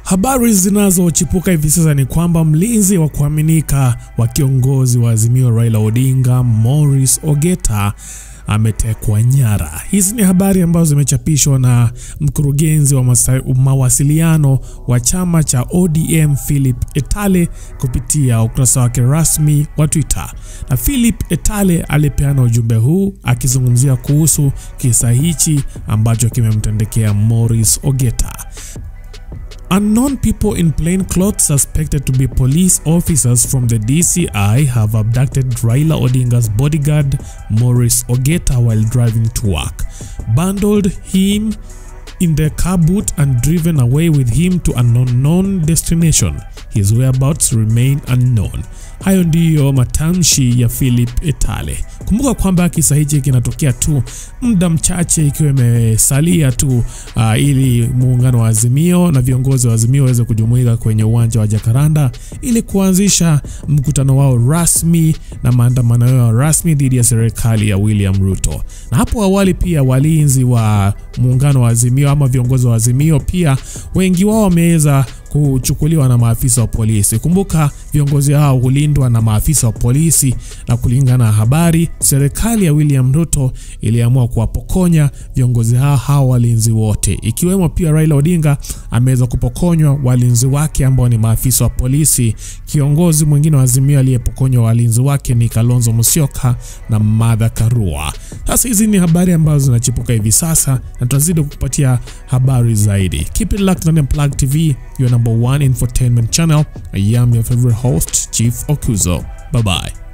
Habari zinazochipuka hivi sasa ni kwamba mlinzi wa kuaminika wa kiongozi wa Azimio Raila Odinga, Morris Ogeta ametekwa nyara. Hizi ni habari ambazo zimechapishwa na mkurugenzi wa mawasiliano wa chama cha ODM Philip Etale kupitia ukurasa wake rasmi wa Twitter. Na Philip Etale alipeana ujumbe huu akizungumzia kuhusu kisa hichi ambacho kimemtendekea Morris Ogeta. Unknown people in plain clothes suspected to be police officers from the DCI have abducted Raila Odinga's bodyguard Morris Ogeta while driving to work, bundled him in the car boot and driven away with him to an unknown destination. His whereabouts remain unknown. Hayo ndiyo matamshi ya Philip Etale. Kumbuka kwamba kisa hichi kinatokea tu muda mchache ikiwa imesalia tu uh, ili muungano wa Azimio na viongozi wa Azimio waweze kujumuika kwenye uwanja wa Jakaranda ili kuanzisha mkutano wao rasmi na maandamano yao rasmi dhidi ya serikali ya William Ruto. Na hapo awali pia walinzi wa muungano wa Azimio ama viongozi wa Azimio pia wengi wao wameweza kuchukuliwa na maafisa wa polisi. Kumbuka viongozi hao hulindwa na maafisa wa polisi, na kulingana na habari, serikali ya William Ruto iliamua kuwapokonya viongozi hao hao walinzi wote, ikiwemo pia Raila Odinga ameweza kupokonywa walinzi wake ambao ni maafisa wa polisi. Kiongozi mwingine wa Azimio aliyepokonywa walinzi wake ni Kalonzo Musyoka na Martha Karua. Sasa hizi ni habari ambazo zinachipuka hivi sasa na tutazidi kukupatia habari zaidi. Keep it locked on Unplugged TV, your number one infotainment channel. I am your favorite host, Chief Okuzo. Bye bye.